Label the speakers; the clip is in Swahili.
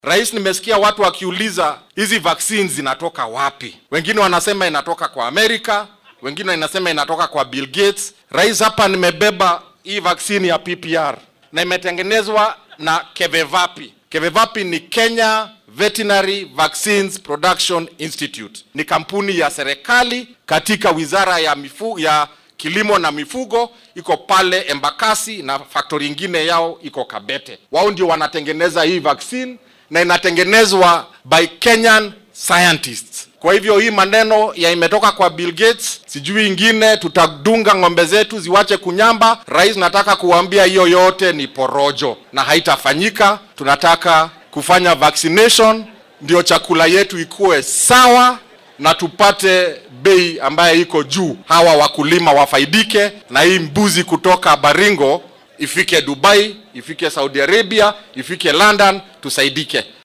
Speaker 1: Rais, nimesikia watu wakiuliza hizi vaccines zinatoka wapi? Wengine wanasema inatoka kwa Amerika, wengine wanasema inatoka kwa Bill Gates. Rais, hapa nimebeba hii vaccine ya PPR na imetengenezwa na Kevevapi. Kevevapi ni Kenya Veterinary Vaccines Production Institute. Ni kampuni ya serikali katika Wizara ya mifu, ya kilimo na mifugo, iko pale Embakasi na factory ingine yao iko Kabete. Wao ndio wanatengeneza hii vaccine na inatengenezwa by Kenyan scientists. Kwa hivyo hii maneno ya imetoka kwa Bill Gates, sijui ingine tutadunga ng'ombe zetu ziwache kunyamba. Rais, nataka kuambia hiyo yote ni porojo na haitafanyika. Tunataka kufanya vaccination ndio chakula yetu ikuwe sawa na tupate bei ambayo iko juu, hawa wakulima wafaidike, na hii mbuzi kutoka Baringo ifike Dubai, ifike Saudi Arabia, ifike London, tusaidike.